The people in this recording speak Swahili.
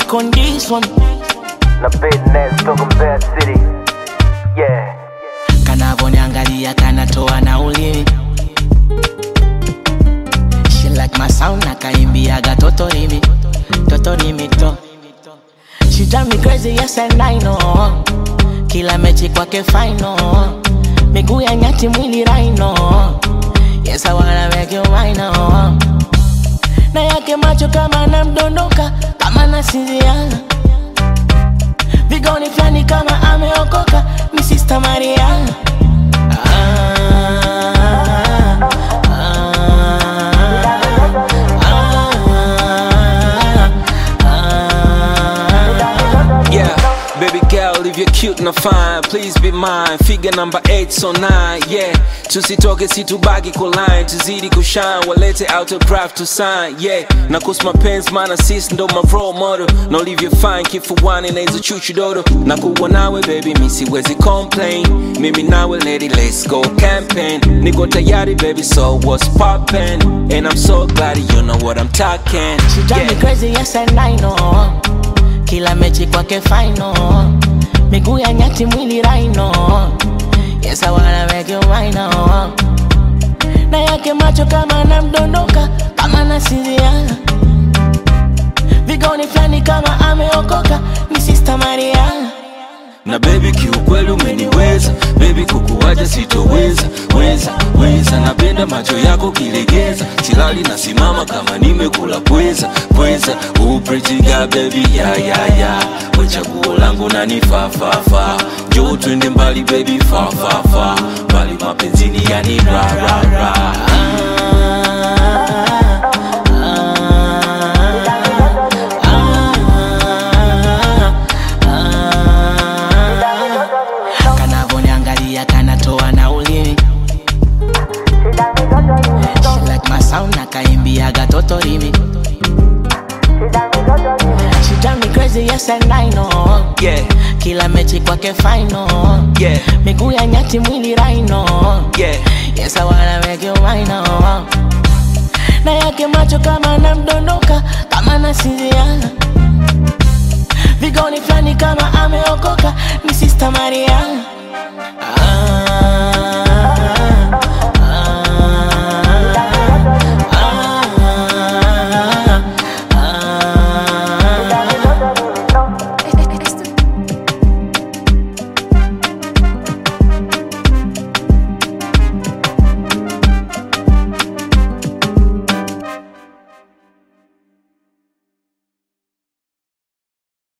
back on this one. Na business toka Mbeya City. Yeah. Kanavoniangalia kanatoa na ulimi. She like my sound na kaimbiaga totorimi, totorimi to. She drive me crazy, yes and I know. Kila mechi kwake final. Miguu ya nyati mwili raino. Yes, I wanna make you mine oh. Na yake macho kama namdondoka, kama nasinziana. Vigoni flani kama ameokoka, mi sister Mariana. Ah, ah, ah, Yeah, baby girl, if you're cute na fine, please be mine. Figure number 8 so 9, yeah. Tusitoke situbaki kuline, tuzidi kushine, walete autograph to sign, yeah. Na kuhusu mapenzi maana sis ndo my role model. Na ulivyo fine kifuani na hizo chuchu dodo. Na kuwa nawe baby mi siwezi complain. Mimi nawe lady let's go campaign. Niko tayari baby so what's poppin'? And I'm so glad you know what I'm talking. She drive me Yeah. crazy, yes and I know. Kila mechi kwake final. Miguu ya nyati mwili raino. Yes, I wanna make you mine oh. Na yake macho kama namdondoka, kama nasinziana. Vigoni flani kama ameokoka, ni sister Mariana. na baby kiukweli umeniweza baby kukuwaja sitoweza weza weza napenda macho yako kilegeza silali nasimama kama nimekula pweza pweza upretiga baby ya ya ya we chaguo langu nanifafafa njoo twende mbali baby fafafa mbali mapenzini yani ra ra ra kanavoniangalia kanatoa na ulimi She like my sound na kaimbiaga totorimi She drive me crazy, yes and I know yeah Kila mechi kwake final yeah Miguu ya nyati mwili raino yeah Yes, I wanna make you mine oh. Na yake macho kama namdondoka, kama nasinziana Vigoni flani kama ameokoka, ni sister Mariana